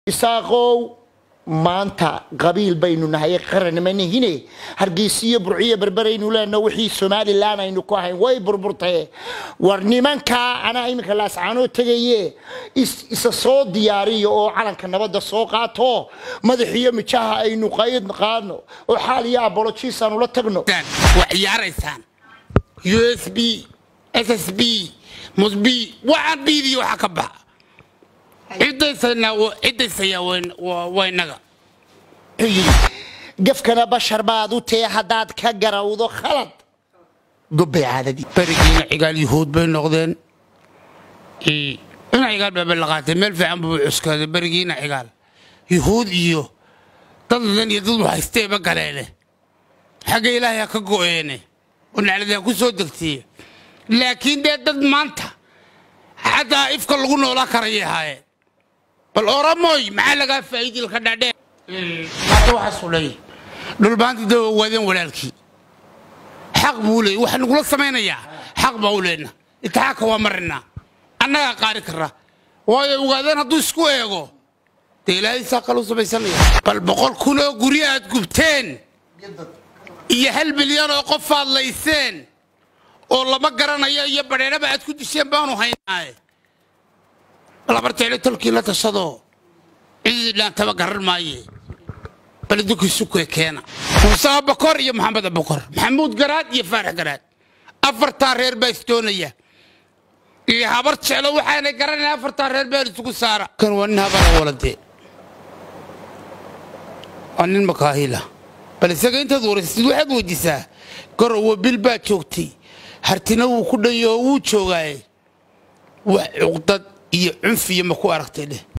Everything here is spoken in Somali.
isaaqow maanta qabiil baynu nahay qaranmanihine hargeysiyo burciyo berberaynu leenno wixii somalilan aynu ku ahayn way burburtee war nimankaa anaa iminka laascaanoo tegaye isa soo diyaariyo oo calanka nabadda soo qaato madaxiyo mijaha aynu qayd qaadno oo xaal iyo abolojiis aanu la tagno waa ciyaaraysaan u s b s s b musb waxaan biidiyo waxa ka baxa ciddaysayaa waa innaga gafkana bashar baad u tee haddaad ka garawdo khalad gobbay caadadii berigiina cigaal yuhuud bay noqdeen ina cigaal baaba la qaatay meel fiican buu cuskaaday berigiina cigaal yuhuud iyo dad ladan iyo dad haysteeba galeene xagga ilaahay ha ka go'eene oo naclada ha ku soo degtiye laakiin dee dad maanta xataa ifka lagu noolaa karayay ahaayeen bal oramoy maxaa lagaa faa'iidilka dhaadhee maanta waxaa sulay dhulbaanta dawa waadeen walaalkii xaq buu leeyay waxaa nagula samaynayaa xaq baa u leenna intixaanka waa marinaa annagaa qaari kara waayo ogaadeen hadduu isku eego dee ilaahay saa kaluu samaysanaya bal boqol kun oo guri aad gubteen iyo hal milyan oo qof aad layseen oo lama garanayo iyo badheeraba aad ku disheen baanu haynaaye labarteele tolkii la tashadoo cidii dhaantaba garan maaye bal idinkiisukee keena muuse abakor iyo maxamed abakor maxamuud garaad iyo faarax garaad afartaa reer baa isdoonaya iyo habar jeclo waxaanay garanayn afartaa reer baa isugu saara kan waa nin habara waladee waa nin makaahila bal isaga intaad waraysid waxaad weydiisaa garowa bil baa joogtay hartina wuu ku dhanyaho wuu joogaaye wax cuqdad iyo cunfiya ma ku aragtay dheh